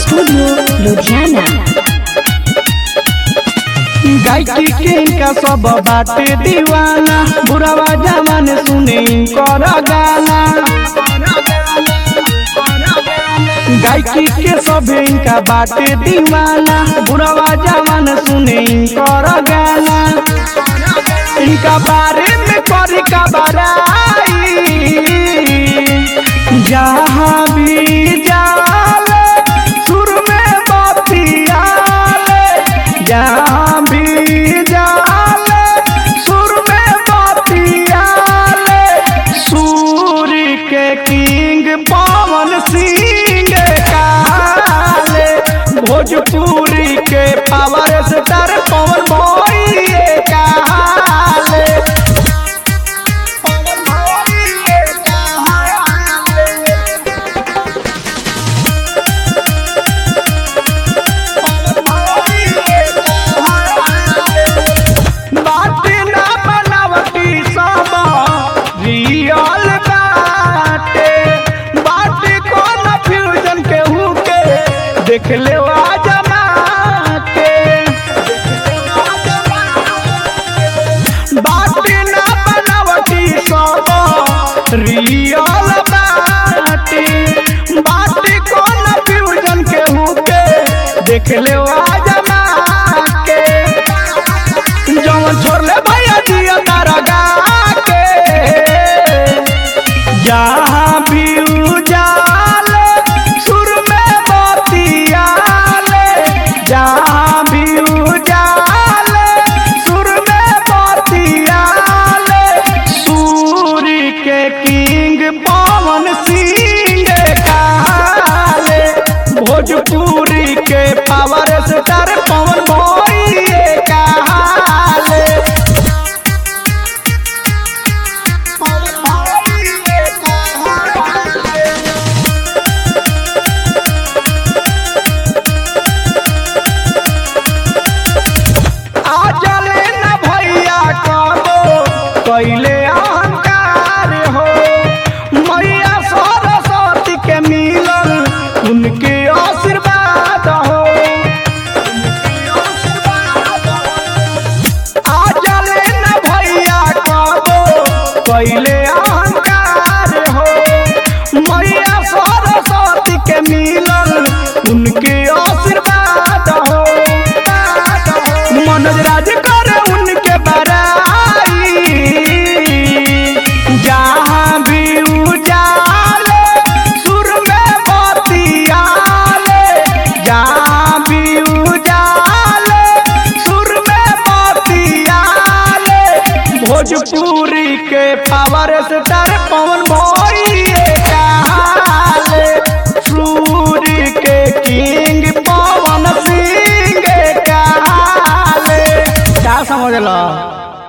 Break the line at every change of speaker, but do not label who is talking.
Studio Ludhiana.
गायकी के इनका सब बाटे दीवाना बुरावा जमान सुने इनकर गाना गायकी के सब इनका बाटे दीवाना बुरावा जमान सुने इनकर गाना इनका बारे में कर का बराई जहाँ भी जाले सुर में बतियाले जहाँ भी जाले सुर में बतियाले सूर्य के किंग पवन सिंह काले भोजपुरी के पावर स्टार पवन भोइए काले पवन भोइए काले बाटे ना बनावटी सब रियल बाटे बाटे कौन फ्यूजन के हुके देख ले जमा के बाटे ना बनावटी सब रियल बाटे बाटे कौन फ्यूजन के हुके देख ले जमा के जवन छोड़ले भैया दिया तारा गा के जहाँ भी उजाले सुर में बतियाले जहाँ भी उजाले सुर में बतियाले सूर्य के किंग पवन सिंह काले भोजपुर